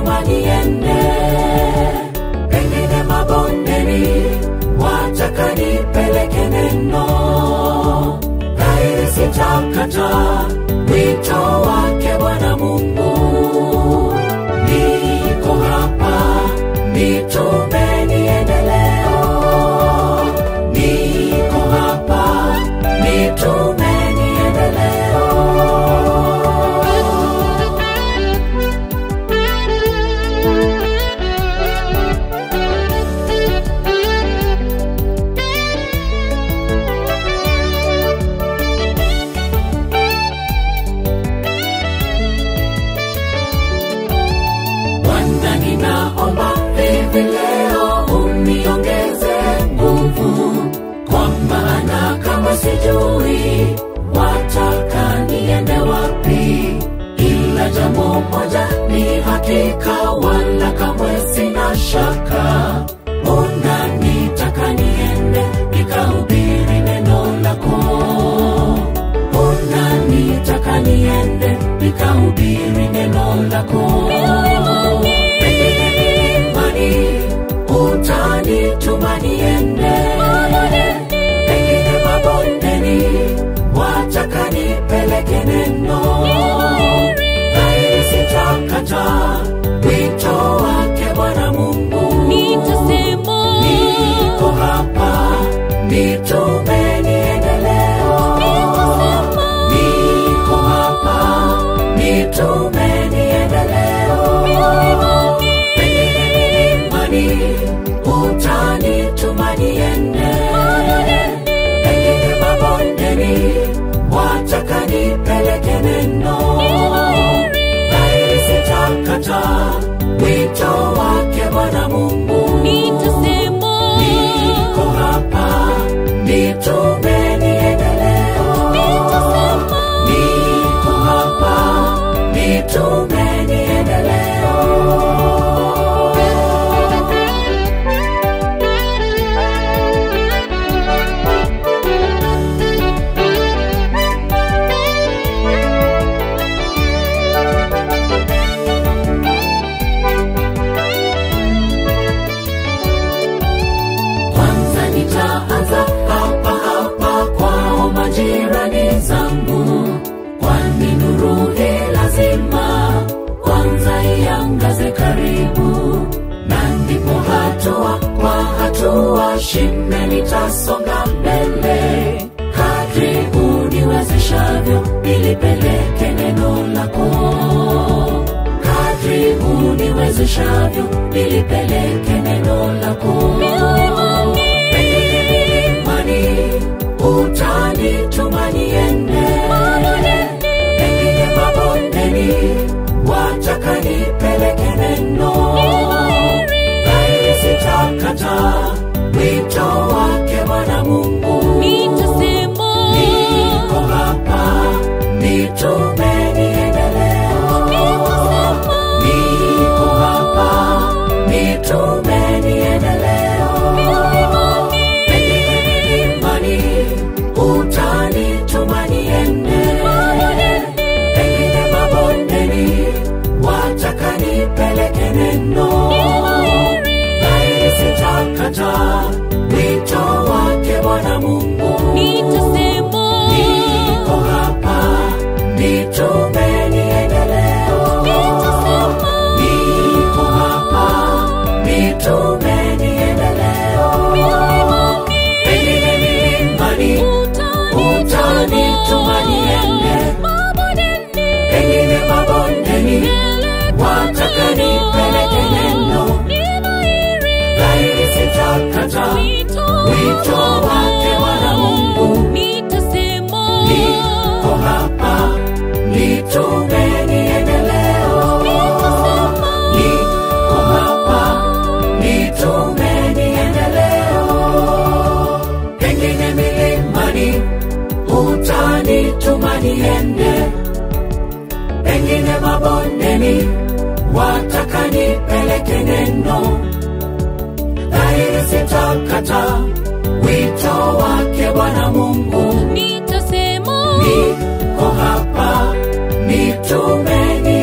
utanituma niende, pengine mabondeni, wataka nipeleke neno, dhahiri sitakata wito wake Bwana Mungu. Niko hapa, nitume niende leo, niko hapa, nitume niende leo. Bwana, ninaomba hivi leo uniongeze nguvu, kwa maana kama sijui wataka niende wapi, ila jambo moja ni hakika, wala kamwe sina shaka, unanitaka niende nikahubiri neno lako unanitaka niende nikahubiri neno lako pengine milimani utanituma niende pengine mabondeni wataka nipeleke neno dhahiri sitakata wito wake bwana mungu Nitasema, niko hapa nitume niende leo niko hapa nitume niende leo pengine milimani utanituma niende pengine mabondeni wataka nipeleke neno dhahiri sitakata wito wake bwana mungu nitasema, niko hapa nitume niende leo niko hapa nitume niende leo kwanza nitaanza hapa hapa kwao majirani zangu kwani nuru hii lazima kwanza iangaze karibu na ndipo hatua kwa hatua shime nitasonga mbele kadri uniwezeshavyo nilipeleke neno lako kadri uniwezeshavyo nilipeleke neno lako pengine milimani utanituma niende pengine mabondeni wataka nipeleke neno dhahiri sitakata wito wake bwana mungu nitasema, niko hapa nitume niende leo niko hapa nitume niende leo pengine milimani utanituma niende pengine mabondeni wataka nipeleke neno dhahiri sitakata wito wake bwana mungu nitasema, niko hapa nitume niende leo niko hapa nitume niende leo pengine milimani utanituma niende pengine mabondeni wataka nipeleke neno dhahiri sitakata wito wake bwana mungu niko hapa nitume niende leo niko hapa nitume niende leo pengine milimani utanituma niende pengine mabondeni wataka nipeleke neno dhahiri sitakata wito wake bwana mungu nitasema niko hapa nitume